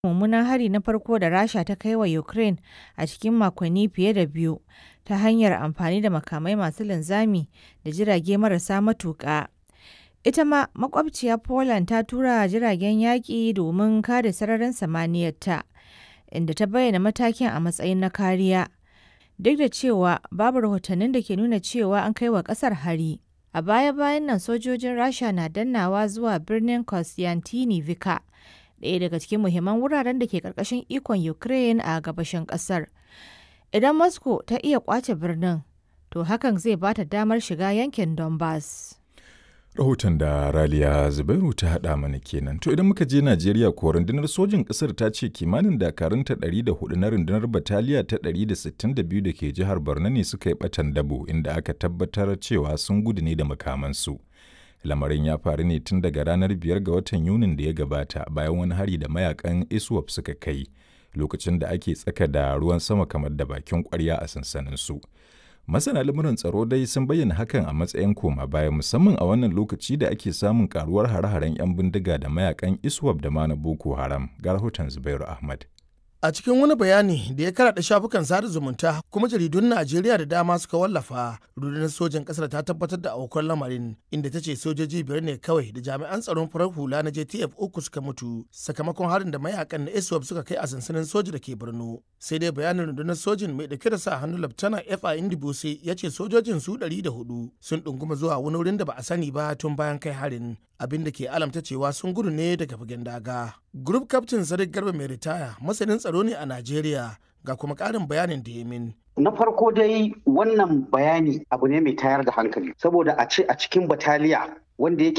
mummunan hari na farko da Rasha ta kai wa Ukraine a cikin makonni fiye da biyu ta hanyar amfani da makamai masu linzami da jirage marasa matuƙa. Ita ma makwabciya Poland ta tura jiragen yaƙi domin kare sararin samaniyarta, inda ta bayyana matakin a matsayin na kariya, duk da cewa babu rahotannin da ke nuna cewa an kai wa ƙasar hari. A baya-bayan nan sojojin Rasha na dannawa zuwa birnin Kostyantynivka, ɗaya daga cikin muhimman wuraren da ke ƙarƙashin ikon Ukraine a gabashin ƙasar. Idan Moscow ta iya ƙwace birnin, to hakan zai ba ta damar shiga yankin Donbass. Rahoton da Raliya Zubairu ta haɗa mana kenan. To idan muka je Najeriya ko rundunar sojin ƙasar ta ce kimanin dakarunta 104 na rundunar bataliya ta 162 da ke jihar Borno ne suka yi ɓatan dabo inda aka tabbatar cewa sun gudu ne da makamansu. Lamarin ya faru ne tun daga ranar biyar ga watan Yunin da ya gabata bayan wani hari da mayakan ISWAP suka kai lokacin da ake tsaka da ruwan sama kamar da bakin ƙwarya a sansanin su. Masana lamuran tsaro dai sun bayyana hakan a matsayin koma baya musamman a wannan lokaci da ake samun karuwar hare-haren 'yan bindiga da mayakan ISWAP da ma na Boko Haram ga rahoton Zubairu Ahmad. A cikin wani bayani da ya karaɗa shafukan sada zumunta kuma jaridun Najeriya da dama suka wallafa, rundunar sojan ƙasar ta tabbatar da aukuwar lamarin inda ta ce sojoji biyar ne kawai da jami'an tsaron farar hula na JTF uku suka mutu sakamakon harin da mayakan na ISWAP suka kai a sansanin soja da ke Borno. Sai dai bayanin rundunar sojin mai dauke da sa hannu Laftana F.A. Indibose ya ce sojojin su ɗari da hudu sun ɗunguma zuwa wani wurin da ba a sani ba tun bayan kai harin. abin da ke alamta cewa sun gudu ne daga fagen daga. Group Captain Sadiq Garba mai ritaya masanin tsaro ne a Najeriya ga kuma ƙarin bayanin da ya min. Na farko dai wannan bayani abu ne mai tayar da hankali saboda a ce a cikin bataliya wanda yake